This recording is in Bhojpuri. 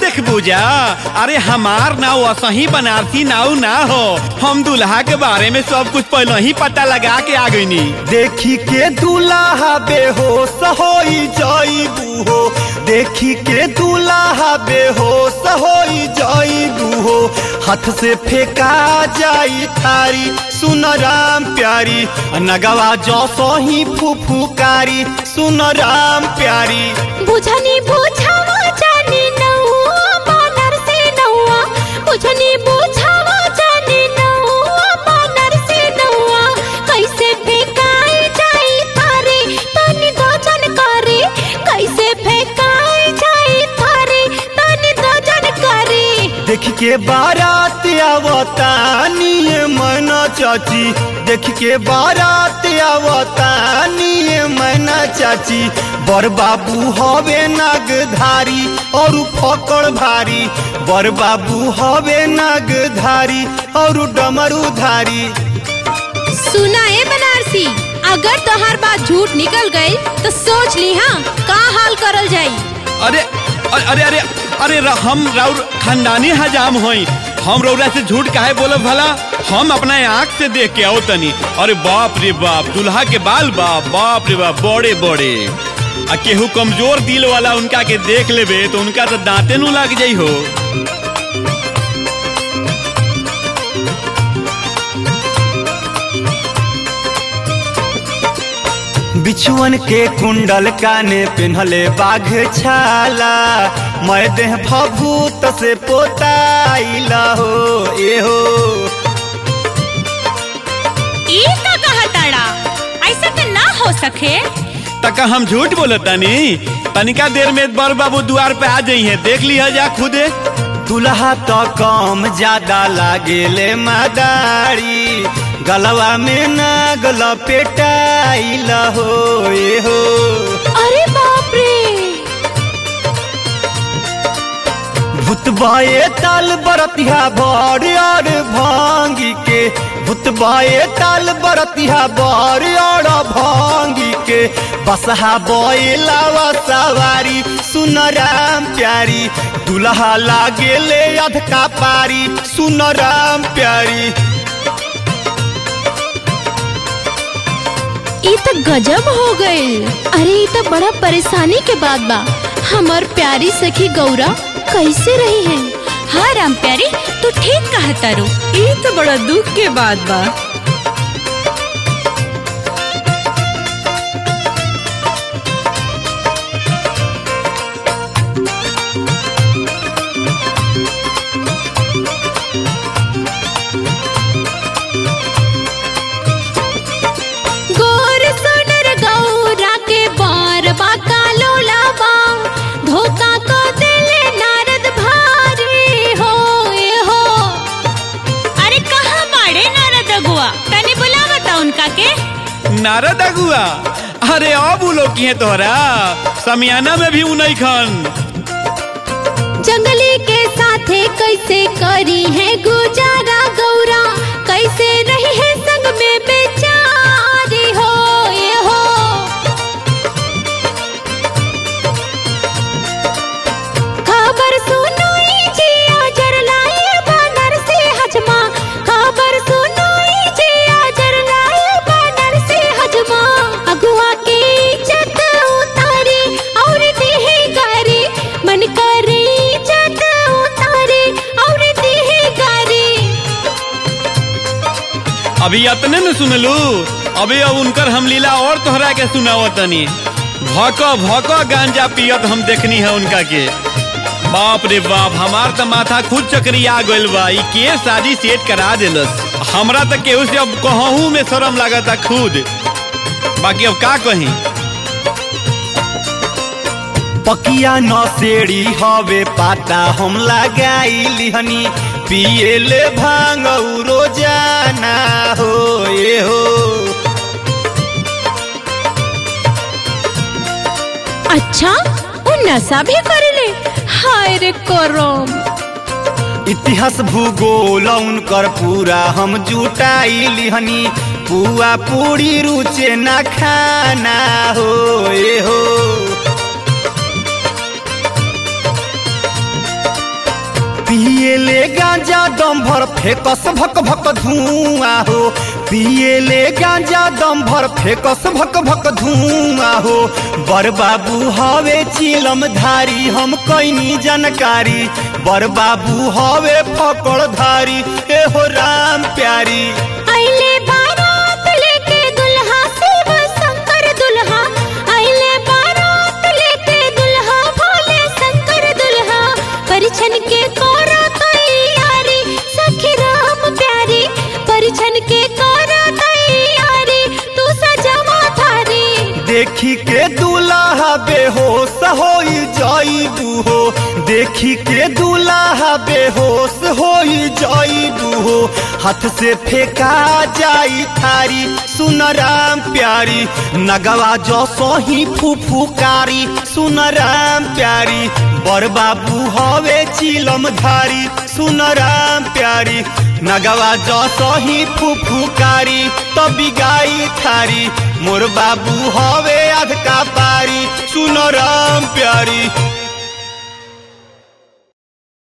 देखबू जा अरे हमार नाव असही बनारसी नाव ना हो हम दूल्हा के बारे में सब कुछ पहले ही पता लगा के आ गईनी देखी के दूल्हा बेहोश होई जाइबू हो देखी के दूल्हा बेहोश होई जाइबू हो हाथ से फेंका जाई थारी सुन राम प्यारी नगवा जो सोही फुफुकारी सुन राम प्यारी बुझनी बुझावा जानी नहुआ बानर से नहुआ बुझनी बुझावा जानी नहुआ बानर से नहुआ कैसे फेंकाई जाई थारे तनी दोजन करे कैसे फेंकाई जाई थारे तनी दोजन करे देख के बारात आवतानी मैना चाची देख के बारात आवतानी मैना चाची बर बाबू हवे नागधारी और फकड़ भारी बर बाबू हवे नागधारी और डमरू धारी सुना ए बनारसी अगर तोहार बात झूठ निकल गई तो सोच ली हाँ का हाल करल जाई अरे अरे अरे अरे अरे र- हम राउर खानदानी हजाम होई हम रौरा से झूठ काहे बोलब भला हम अपना आँख से देख के आओ तनी अरे बाप रे बाप दूल्हा के बाल बाप बाप रे बाप बड़े बड़े आ केहू कमजोर दिल वाला उनका के देख लेबे तो उनका तो दांते नु लग जाई हो बिछुअन के कुंडल काने पिन्हले बाघ छाला मैं देह भभूत से पोताइला हो ए हो ई का कहताड़ा ऐसा तो ना हो सके तक हम झूठ बोलत तनी तनिका देर में बर बाबू द्वार पे आ जाई है देख लिया जा खुदे दुल्हा तो कम ज्यादा लागेले मदारी गलवा में ना गल पेटाइला हो ए हो अरे बाप रे भूतबाए ताल बरतिहा बड़ और भांगी के भूतबाए ताल बरतिहा बड़ और भांगी के बसहा बोलावा सवारी सुन राम प्यारी दुल्हा लागे ले अधका पारी सुन राम प्यारी ई तो गजब हो गई अरे ई तो बड़ा परेशानी के बात बा हमार प्यारी सखी गौरा कैसे रही है हाँ राम प्यारी तू ठीक कहता रू ई तो बड़ा दुख के बात बा गोर सुनर गौरा के बार बाका लोलावा धोखा को दिले नारद भारी हो ए हो अरे कहाँ बाड़े नारद अगुआ तनी बुलावा था उनका के नारद अगुआ अरे अब उ लोग की है तोहरा समियाना में भी उनई खन जंगली के साथे कैसे करी है गुजारा गौरा कैसे रही है संग में बेचारी हो ये हो खबर सुनो ई जिया जरलाए बानर से हजमा खबर सुनो ई जिया जरलाए बानर से हजमा अगुआ की इज्जत उतारी और देहे गारी मन करे इज्जत उतारी और देहे गारी अभी अतने न सुनलू अभी अब उनकर हम लीला और तोहरा के सुनावतनी भक भक गांजा पियत हम देखनी है उनका के बाप रे बाप हमार तो माथा खुद चकरिया गइल बा ई के शादी सेट करा देलस हमरा तो केहू से अब कहूँ में शर्म लागता खुद बाकी अब का कही पकिया नसेड़ी हवे पाता हम लगाई हनी पिए ले भांग रोजाना हो ए हो अच्छा वो नशा भी करेले हाय रे करम इतिहास भूगोल उनकर पूरा हम जुटाई लिहनी पुआ पूरी रुचे ना खाना हो ए हो पिए ले गांजा दम भर फेकस भक भक धुआं हो पिए ले गांजा दम भर फेकस भक भक धुआं हो बर बाबू हवे चिलम धारी हम कैनी जानकारी बर बाबू हवे फकड़ धारी ए हो राम प्यारी आइले बारात लेके दुल्हा शिव शंकर दुल्हा आइले बारात लेके दुल्हा भोले शंकर दुल्हा परिछन के कोरा तैयारी सखी राम प्यारी परिछन के कोरा तैयारी तू सजावा थारी देखी के दूल्हा बेहोश होई जाइबू हो देखी के दूल्हा बेहोश होई जाइबू हो हाथ से फेंका जाई थारी सुन राम प्यारी नगवा जो सोही फुफुकारी सुन राम प्यारी बर बाबू हवे चिलम धारी सुन राम प्यारी नगवा जो सोही फुफुकारी तभी गाई थारी मोर बाबू हवे अधका पारी सुन राम प्यारी